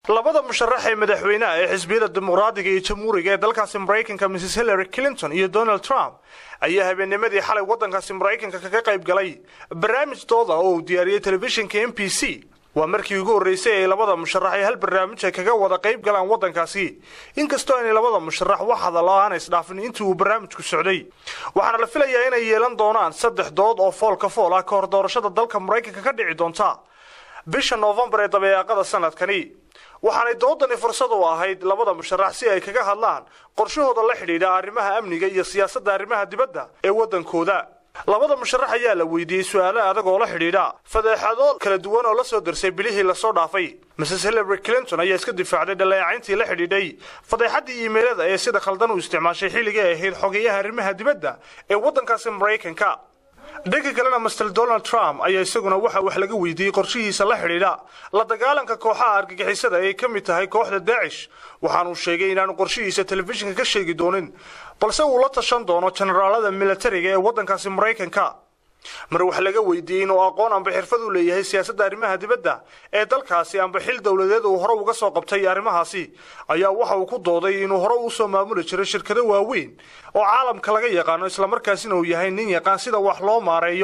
labada musharax ee madaxweynaha ee xisbiyada dimuqraadiga iyo jamhuuriga ee dalkaasi maraykanka mrs hillary clinton iyo donald trump ayaa habeennimadii xalay waddankaasi maraykanka kaga qayb galay barnaamij dooda oo uu diyaariyey telefishinka m b c waa markii ugu horreysay ay labada musharax ay hal barnaamij ay kaga wada qayb galaan waddankaasi inkastoo aynay labada musharax wax hadallo aana isdhaafin intii uu barnaamijku socday waxaana la filayaa inay yeelan doonaan saddex dood oo foolka fool ah ka hor doorashada dalka maraykanka ka dhici doonta bisha noofembar ee dabeeqada sanadkani waxaanay doodani fursad u ahayd labada musharax si ay kaga hadlaan qorshahooda la xidhiidha arrimaha amniga iyo siyaasadda arrimaha dibadda ee waddankooda labada musharax ayaa la weydiiyey su-aalo adag oo la xidhiidha fadeexado kala duwan oo la soo darsay bilihii lasoo dhaafay mrs hillary clinton ayaa iska difaacday dhaleecayntii la xidhiidhay fadeexaddii iimeylada ee sida khaldan u isticmaashay xilligii ay ahayd xogeyaha arrimaha dibadda ee waddankaasi maraykanka dhanka kalena master donald trump ayaa isaguna waxa wax laga weydiiyey qorshihiisa la xidhiidha la dagaalanka kooxaha argagixisada ay ka mid tahay kooxda daacish waxaanuu sheegay inaanu qorshihiisa telefishinka ka sheegi doonin balse uu la tashan doono jenaraalada militariga ee waddankaasi maraykanka mar wax laga weydiiyey inuu aqoon amba xirfad u leeyahay siyaasadda arrimaha dibadda ee dalkaasi amba xil dowladeed uu hore uga soo qabtay arrimahaasi ayaa waxa uu ku dooday inuu hore usoo maamuli jiray shirkado waaweyn oo caalamka laga yaqaano islamarkaasina uu yahay nin yaqaan sida wax loo maareeyo